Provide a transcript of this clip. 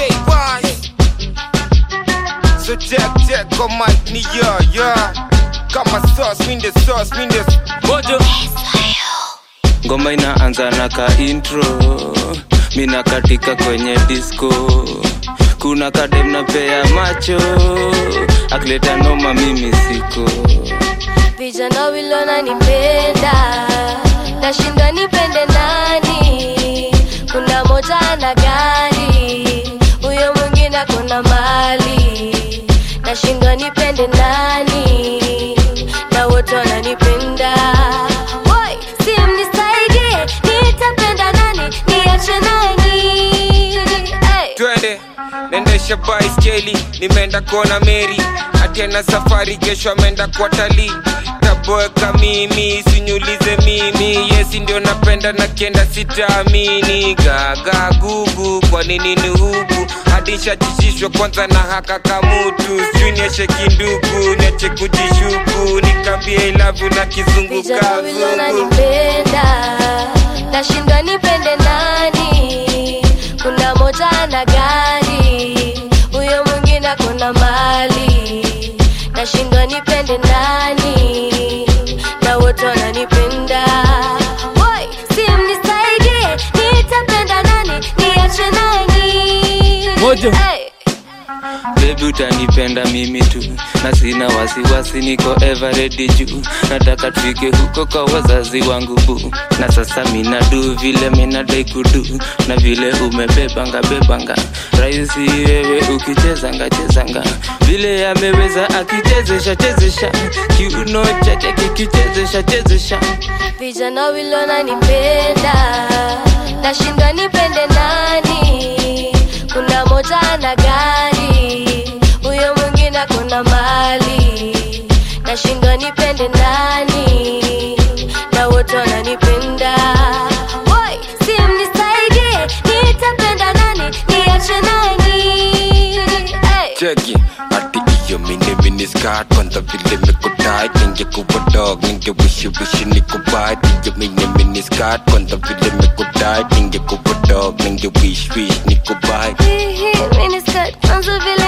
wise So check check kwa mic ni yo yo Kama sauce mean the sauce mean the mojo ngoma inaanza na ka intro mina katika kwenye disco kuna kadem na pea macho akileta noma mimi siko vijana wilona nipenda nashindwa nipende nani kuna moja ana gari huyo mwingine akona mali nashindwa nipende nani na wote wananipenda Woi, si mnisaidie nitapenda nani niache nani hey. twende nendesha baiskeli nimeenda kuona meri atiena safari kesho ameenda kwa talii taboeka mimi sinyulize mimi yesi ndio napenda na kienda sitaamini gaga gugu kwa nini ni huku hadi shachishishwa kwanza na haka kamutu sijui nieshe kindugu niache kujishuku nikambie ilavu na kizungu vijana wawili kazungu wananipenda nashindwa nipende nani kuna moja ana gari huyo mwingine akona mali nashindwa nipende nani na wote wananipenda Woi, si mnisaidie nitapenda nani niache nani Mojo. hey. bebi utanipenda mimi tu na sina wasiwasi niko everedi juu nataka tufike huko kwa wazazi wangu bu na sasa minadu vile minadai kudu na vile umebebanga bebanga rahisi wewe ukichezanga chezanga vile ameweza akichezesha chezesha kiuno chake kikichezesha chezesha vijana wawili wananipenda nashindwa nipende nani kuna moja ana gari huyo mwingine akona mali nashindwa nipende nani na wote wananipenda Woi, si mnisaidie nitapenda nani niache nani hey. cheki ati iyo mini mini skirt kwanza vile mekutai ningekuwa dog ningewishi wishi nikubai iyo mini mini skirt kwanza vile mekutai ningekuwa dog ningewish wish nikubai Hii, hii, miniskirt, kwanza vile